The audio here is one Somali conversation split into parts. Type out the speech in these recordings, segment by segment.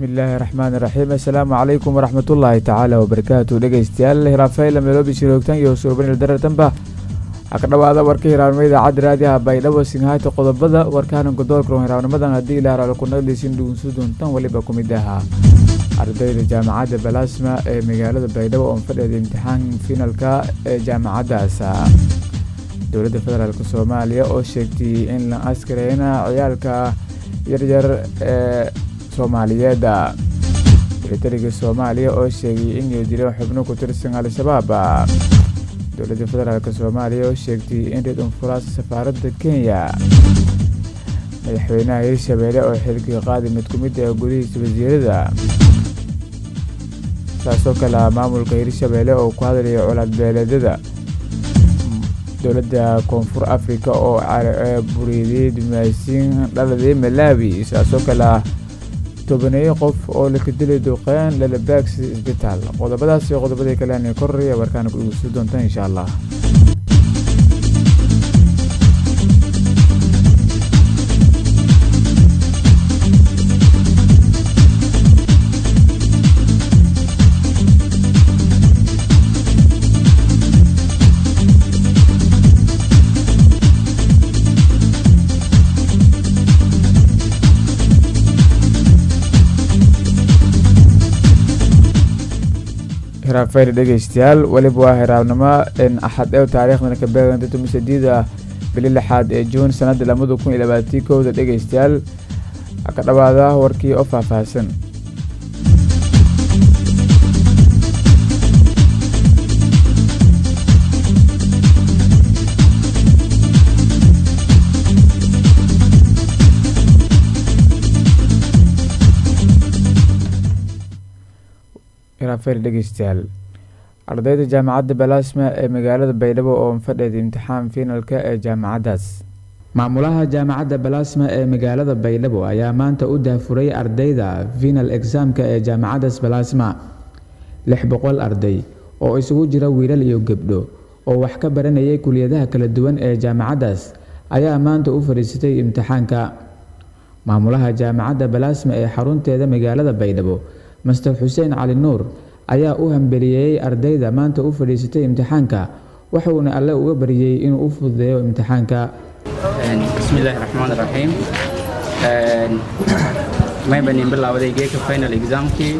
bismillaahi raxmaani raxiim assalaamu calaykum waraxmatullaahi tacaala wabarakaatu dhegeystayaal hiraafayla meeloobi shiroogtan iyo suubanil daratanba ha ka dhowaada warka hiraabnimo idaacadda raadiyaha baydhabo singhayta qodobada warkaanan godoolka hiraabnimadan haddii ilaaraalo kunagdaysin dhugunsu doontan weliba ku mid ahaa ardayda jaamacadda balasma ee magaalada baydhabo oon fadheeda imtixaan finalka ee jaamacaddaas dowladda federaalk soomaaliya oo sheegtay in la askareyna ciyaalka yaryar ee soomaaliyeed militariga soomaaliya oo sheegay inay dileen xubno ku tirsan al-shabaab dowladda federaalk soomaaliya oo sheegtay in reed unfuraas safaaradda kenya madaxweynaha hirshabeelle oo xilkii qaadi mid ku mid ah gudihiisa wasiirada saasoo kale maamulka hirshabeelle oo ku hadlaya colaadbeeleedyada dowladda koonfur africa oo buriiday dumaasiin dhaladii malaawi saasoo kale tobaneeyo qof oo laka dilay duqeyn lalabaagsi isbitaal qodobadaas iyo qodobadii kalean koraya warkaana ku dhegeysan doontaan insha allah hiraafayr dhegeystayaal weliba waa hiraabnimo axad ew taariikhdana ka beeganta tumisadeeda bili lixaad ee juun sanada lamada kun iyo labaatii kowda dhegeystayaal ka dhawaada warkii oo faahfaahsan hiraafayr dhegeystayaal ardayda jaamacadda balasma ee magaalada baydhabo oo fadheeda imtixaan finalka ee jaamacaddaas maamulaha jaamacadda balasma ee magaalada baydhabo ayaa maanta u daafuray ardayda final exaamka ee jaamacaddaas balasma lix boqol arday oo isugu jira wiilal iyo gebdho oo wax ka baranayay kuliyadaha kala duwan ee jaamacaddaas ayaa maanta u fadhiisatay imtixaanka maamulaha jaamacadda balasma ee xarunteeda magaalada baydhabo master xuseen cali nuur ayaa u hambeliyeeyey ardayda maanta u fadhiisatay imtixaanka waxuuna alle uga baryey inuu u fududeeyo imtixaanka bismillaahi raxmaan raxiim maybanin bilaawaday geeka final examkii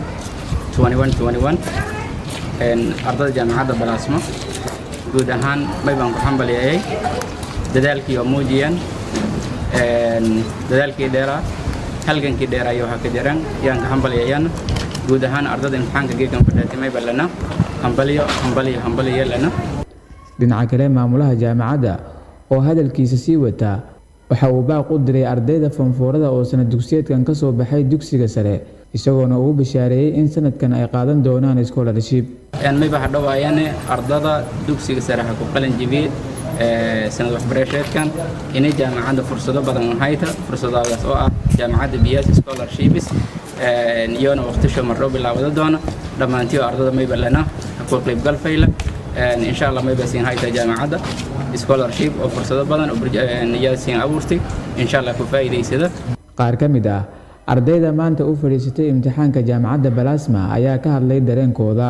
ardada jaamacadda balaasmo guud ahaan maybaan ku xambaliyeeyey dadaalkii oo muujiyeen dadaalkii dheeraa halgankii dheeraayo waxaa ka jiran yaan ka xambaliyeeyana guud ahaan ardada imtixaanka geegan fadhaatimay balana hambaliyo hambaliyo hambaliyo lana dhinaca kale maamulaha jaamacadda oo hadalkiisa sii wataa waxa uu baaq u diray ardayda fanfoorada oo sanad dugsiyeedkan ka soo baxay dugsiga sare isagoona ugu bashaareeyey in sanadkan ay qaadan doonaan scholarship mayba hadhowaayane ardada dugsiga sare ha ku qalin jibiyey sanad waxbarasheedkan inay jaamacadda fursado badan hayta fursadaadaas oo ah jaamacadda biyas scholarships iyona waqtisho marro bilaawada doona dhammaantiyo ardada mayba lana ku qaybgal fayla insha allah mayba siin hayta jaamacadda scholarship oo fursado badan yaa siin abuurtay insha allah ku faa'iidaysada qaar ka mid ah ardayda maanta u fadhiisatay imtixaanka jaamacadda balasma ayaa ka hadlay dareenkooda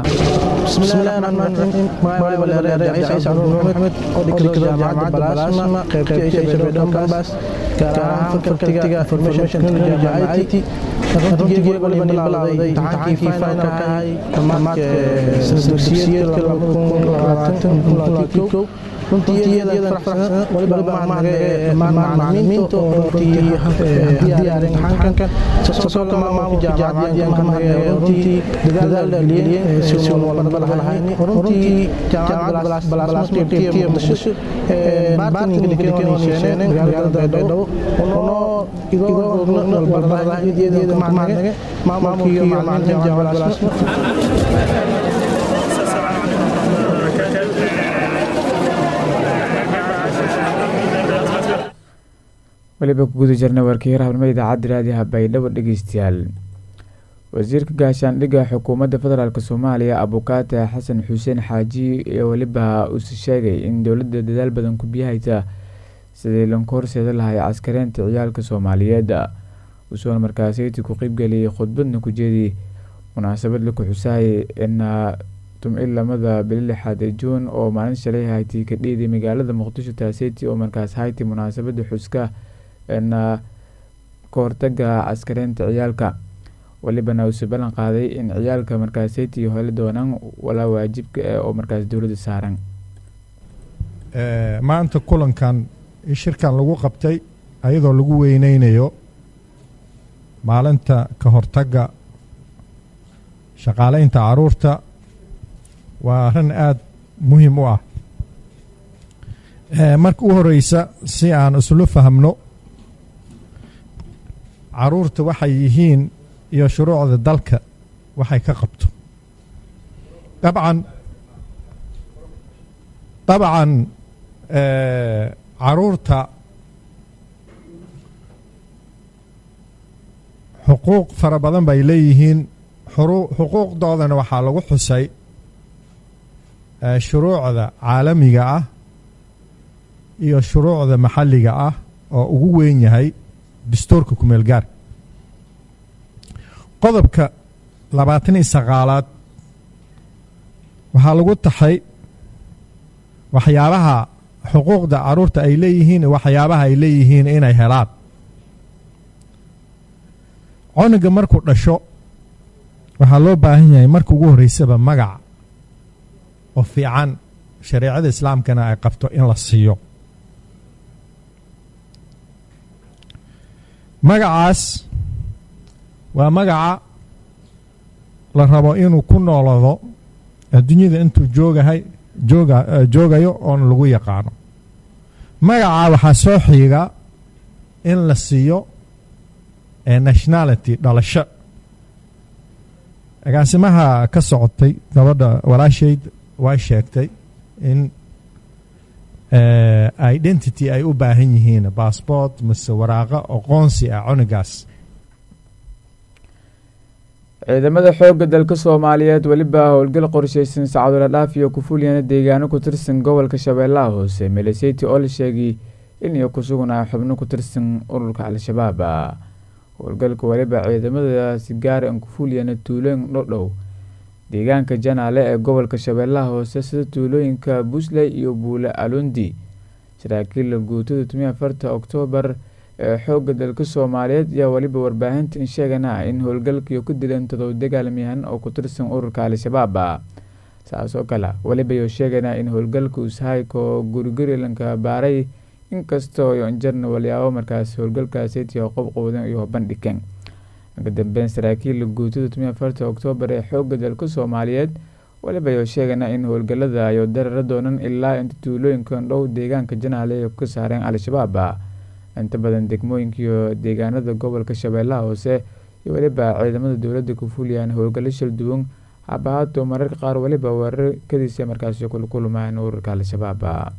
weliba ku guda jirna warkii rahabnimo idaacadda raadiyaha baydhabo dhegeystayaal wasiirka gaashaandhigga xukuumadda federaalk soomaaliya abukaate xasan xuseen xaaji ee weliba uuse sheegay in dowladda dadaal badan ku biyahaysa sidii lanku horseeda lahay caskareynta ciyaalka soomaaliyeed usoona markaasiti ku qeybgeliyay khudbadna ku jeediyey munaasabad la ku xusaayay ina tumcin lamada bili lixaad ee juun oo maalin shalay hayti ka dhiiday magaalada muqdisho taaseti oo markaas hayti munaasabada xuska na ka hortaga caskareynta ciyaalka walibana uuse ballan qaaday in ciyaalka markaaseti holi doonaan walaa waajibka eh oo markaas dowladda saaran maanta kulankan shirkan lagu qabtay ayadoo lagu weyneynayo maalinta ka hortagga shaqaaleynta caruurta waa arrin aada muhiim u ah marka u horeysa si aan islu fahmno caruurta waxay yihiin iyo shuruucda dalka waxay ka qabto dabcan dabcan caruurta xuquuq fara badan bay leeyihiin xuquuqdoodana waxaa lagu xusay shuruucda caalamiga ah iyo shuruucda maxalliga ah oo ugu weyn yahay dastuurka kumeel gaar qodobka labaatan iyo sagaalaad waxaa lagu taxay waxyaabaha xuquuqda caruurta ay leeyihiin waxyaabaha ay leeyihiin inay helaan coniga markuu dhasho waxaa loo baahan yahay marka ugu horreysaba magac oo fiican shareecada islaamkana ay qabto in la siiyo magacaas waa magaca la rabo inuu ku noolado adduunyada intuu joogahay jooga joogayo oona lagu yaqaano magaca waxaa soo xiiga in la siiyo nationality dhalasho agaasimaha ka socotay gabadha walaashayd way sheegtay in identity ay u baahan yihiin bassbort mise waraaqa aqoonsi ah cunigaas ciidamada xoogga dalka soomaaliyeed weliba howlgal qorsheysan sacadula dhaaf iyo kufulyana deegaano ku tirsan gobolka shabeellaha hoose meleseti oo la sheegay in iyo ku sugnaa xubno ku tirsan ururka al-shabaab howlgalka weliba ciidamadaasi gaar an kufulyana tuulooyin dhodhow deegaanka janaale ee gobolka shabeellaha hoose sida tuulooyinka busley iyo buule alundi saraakiilla guutada tumiya afarta oktoobar ee xoogga dalka soomaaliyeed ayaa weliba warbaahinta in sheegana in howlgalkiiyo ku dileen todoba dagaalamiyahan oo ku tirsan ururka al-shabaab saas oo kale weliba iyo sheegana in howlgalka ushayko gurigurilanka baaray inkastoo yonjarna walyaabo markaas howlgalkaasitiyo qobqowdan iyo bandhigeen uga dambeyn saraakiilla guutada tumiya afarta oktoobar ee xoogga dalka soomaaliyeed weliba iyo sheegana in howlgalada ayo darara doonan ilaa inta tuulooyinkan dhow deegaanka janaale ka saareen al-shabaab inta badan degmooyinka iyo deegaanada gobolka shabeellaha hoose iyo weliba ciidamada dowladda ku fuliyaan howlgallo shal duwan habahaato mararka qaar weliba weerar kadiisa markaasi kulkulmaan ururka al-shabaab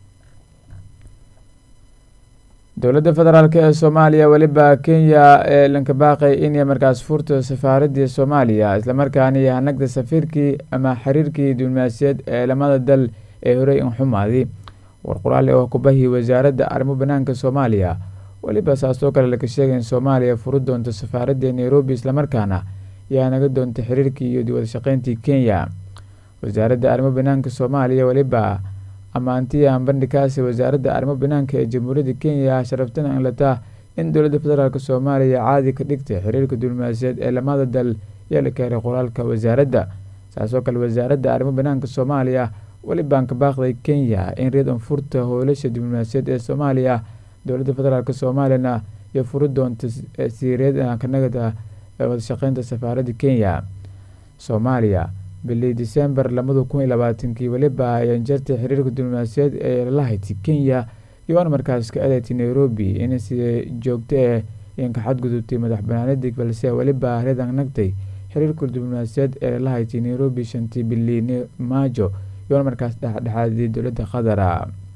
dowladda federaalk ee soomaaliya weliba kenya ee lankabaaqay inay markaas furto safaaradii soomaaliya islamarkaana iyo hanagda safiirkii ama xiriirkii diblomaasiyeed ee lamada dal ee horey in xumaadi war qoraal oo kubahii wasaaradda arrimo banaanka soomaaliya weliba saasoo kale laka sheegay in soomaaliya furi doonto safaaradii nairobi islamarkaana yaa naga doonta xiriirkii iyo wadashaqeyntii kenya wasaaradda arrimo banaanka soomaaliya weliba ammaantii aan bandhigkaasi wasaaradda arrimo banaanka ee jamhuuriyadda kenya sharaftana inlataa in dowladda federaalk soomaaliya caadi ka dhigtay xiriirka diblomaasiyeed ee lamada dal yaa la keenay qoraalka wasaaradda saasoo kale wasaaradda arrimo banaanka soomaaliya welibaan ka baaqday kenya in reed anfurta howlasha diblomaasiyeed ee soomaaliya dowladda federaalk soomaaliyana iyo furi doonta siireed kanagada wadashaqeynta safaaradda kenya soomaaliya bilii disembar labada kun iyo labaatankii weliba ayaan jartay xiriirka diblomaasiyeed ee lalahayti kenya iyoona markaas ka adeegtay nairobi in si joogto eh iyan ka xadgudubtay madax banaanadii balse weliba reedan nagtay xiriirka diblomaasiyeed ee lalahayti nairobi shantii bilii maajo iyoona markaas dhexdhexaadiyay dowladda qadara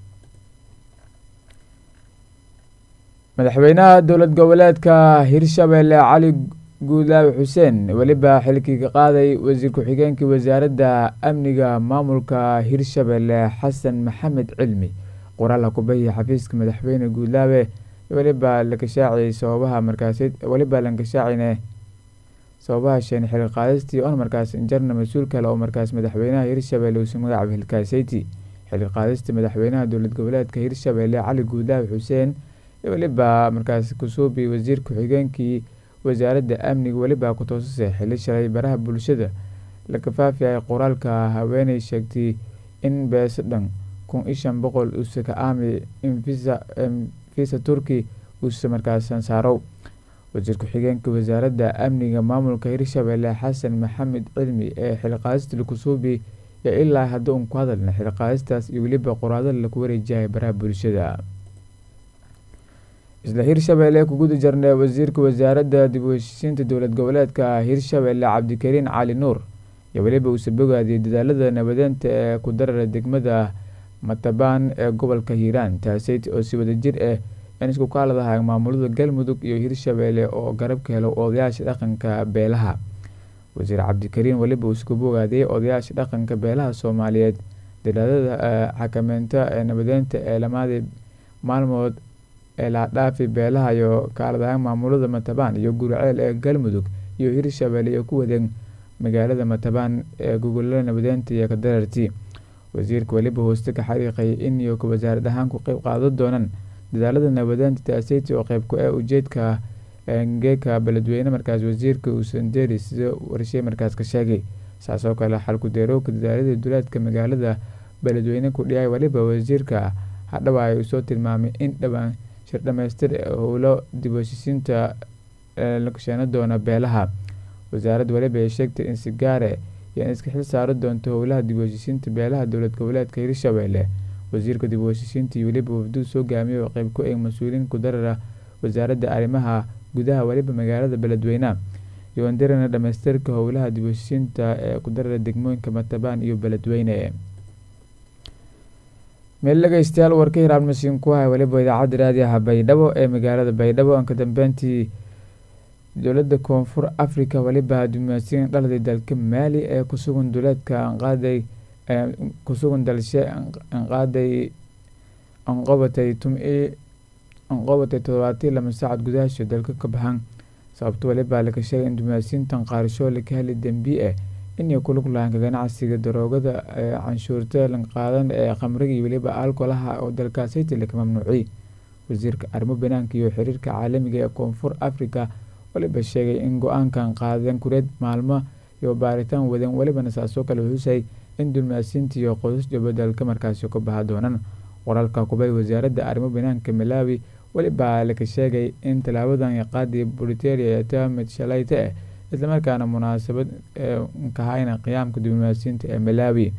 madaxweynaha dowlad goboleedka hirshabelle cali guudlaawi xuseen weliba xilkii ka qaaday wasiir ku-xigeenkii wasaaradda amniga maamulka hirshabelle xasan maxamed cilmi qoraal ha kubahiya xafiiska madaxweyne guudlaawe weliba lakashaaciyay sababaha markaasi weliba lankashaacine sababaha sheen xil qaadistii on markaas injarna mas-uul kale oo markaas madaxweynaha hirshabelle uusu magacaaba hilkaaseyti xil qaadista madaxweynaha dowlad goboleedka hirshabelle cali guudlaaw xuseen weliba markaas kusuubi wasiir ku-xigeenkii wasaaradda amniga weliba ku toosasay xili shalay baraha bulshada la kafaafiyay qoraalka haweeney sheegtay in beeso dhan kun iyo shan boqol uuse ka aami infisa turki uuse markaas sansaarow wasiir ku-xigeenka wasaaradda amniga maamulka hirshabelle xasan maxamed cilmi ee xilqaadista lakusuubi yo ilaa hadda un ku hadalna xilqaadistaas iyo weliba qoraadada laku wareejiyay baraha bulshada isla hirshabelle kuguda jarnay wasiirka wasaaradda dib u heshiisiinta dowlad goboleedka hirshabelle cabdikariin cali nuur iyo weliba uuse bogaadiyay dadaalada nabadeenta ee ku darara degmada matabaan ee gobolka hiiraan taaseyt oo si wadajir ah in isku kaaladahay maamulada galmudug iyo hirshabelle oo garab ka helo odayaasha dhaqanka beelaha wasiir cabdikariin weliba uusku bogaadiyey odayaasha dhaqanka beelaha soomaaliyeed dadaadada xakameynta ee nabadeynta ee lamaadii maalmood ee laadhaafi beelaha iyo kaaladaha maamulada matabaan iyo gurceel ee galmudug iyo hirshabelle iyo ku wadeen magaalada matabaan ee gogolada nabadeynta iyo kadararti wasiirka weliba hooste ka xariiqay in iyo ka wasaarad ahaan ku qeyb qaadan doonaan dadaalada nabadeynta taaseyti oo qeyb ku ah ujeedka geeka beledweyne markaas wasiirka uusanderi sida warshe markaas ka sheegay saasoo kale xalku-deerowka dadaalada duleedka magaalada beledweyne ku dhiyay weliba wasiirka hadhawa ay usoo tilmaamay in dhowaan shir dhamaystir ee howlo dib heshiisiinta la kasheeno doona beelaha wasaaradda weliba ay sheegtay in si gaare iyo in iska xil saari doonto howlaha dib u heshiisiinta beelaha dowlad goboleedka hirshabelle wasiirka dib u heshiisiinta iyo weliba wafduu soo gaamiyay oo qeyb ku eeg mas-uuliyiin ku darara wasaaradda arrimaha gudaha weliba magaalada beledweyneha yoandirana dhamaystirka howlaha dib u heshiisiinta ee ku darara degmooyinka matabaan iyo beledweyne meel dhegeystayaal warka hiraabmasiin ku hay weliba idaacadda raadiyaha baydhabo ee magaalada baydhabo aan ka dambeyntii dowladda koonfur africa weliba dumaasiin dhaladay dalka maali ee kusugan duleedka anqaaday kusugan dalshe anqaaday anqobatay tum-i anqobatay todobaatii lama saacad gudahaasho dalka ka baxan sababto weliba laka sheegay in dumaasiintan qaarashoo laka heli dembi ah inay ku lug lahaanka ganacsiga daroogada ee canshuurta lanqaadan ee khamriga iyo weliba alkolaha oo dalkaasayta laka mamnuuciyay wasiirka arrimo banaanka iyo xiriirka caalamiga ee koonfur africa waliba sheegay in go-aankan qaadeen kureed maalmo iyo baaritaan wadeen welibana saasoo kale xusay in dulmaasiinta iyo qoysas jabadalka markaasi ka baha doonaan qoraalka kubay wasaaradda arrimo banaanka malawi weliba laka sheegay in tallaabadan qaadii briteria ee tamid shalayta ah islamarkaana munaasabad kahayna qiyaamka diblomaasiyiinta ee malawi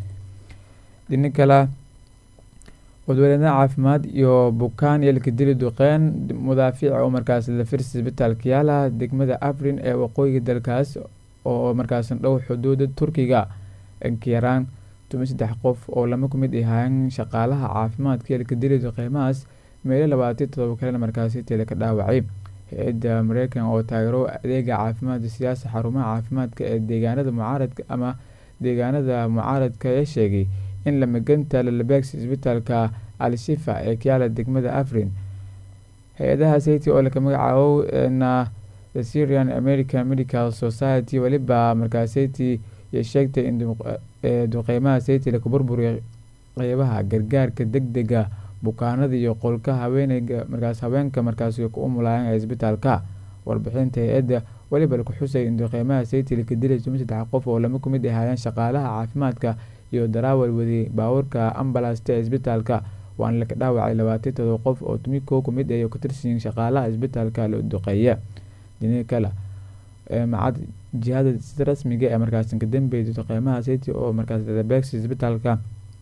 dhini kale wadweynaha caafimaad iyo bukaan yelka dili duqeen mudaafiic oo markaas la firsi isbitaalka yaala degmada afrin ee waqooyiga dalkaas oo markaas dhow xuduuda turkiga inkayaraan tumi saddex qof oo lama kumid ahaayeen shaqaalaha caafimaadka yelka dili duqeymahaas meelo labaatan todoba kalena markaasi tele ka dhaawacay hay-adda mareykan oo taageero adeega caafimaadka siyaasa xarumaha caafimaadka ee deegaanada mucaaradka ama deegaanada mucaaradka ee sheegay in lamaganta lalabeegsi isbitaalka al-shifa ee kayaala degmada afrin hay-adaha sayti oo laka magacaabo na the syrian american medical society weliba markaas sayti iyo sheegtay in duqeymaha sayti laka burburiyay qeybaha gargaarka deg dega bukaanada iyo qolka haweeneyga markaas haweenka markaas ku umulaayeen ee isbitaalka warbixinta hay-adda weliba laku xusay in duqeymaha sayti laka dilay tumi saddex qof oo lama kumid ahaayeen shaqaalaha caafimaadka iyo daraawal wadiyey baabuurka ambalasta ee isbitaalka waana laka dhaawacay labaatan todoba qof oo tumi koo kumid ay ka tirsanyiin shaqaalaha isbitaalka la duqeeya dini kale macad jihada sida rasmiga ee markaas ka dambeeyay duqeymaha sayti oo markaas ladabeegsi isbitaalka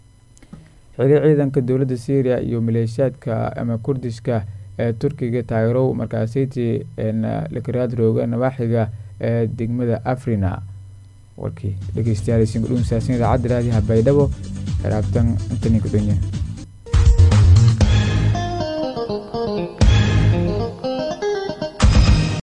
xili ciidanka dowladda syria iyo maleeshiyaadka ama kurdishka ee turkiga taageerow markaas sayti lakaraad rooga nawaaxiga ee degmada afrina warkii dhegeystayaal idaacadda raadiyaha baydhabo xiraabtan intaninka dunya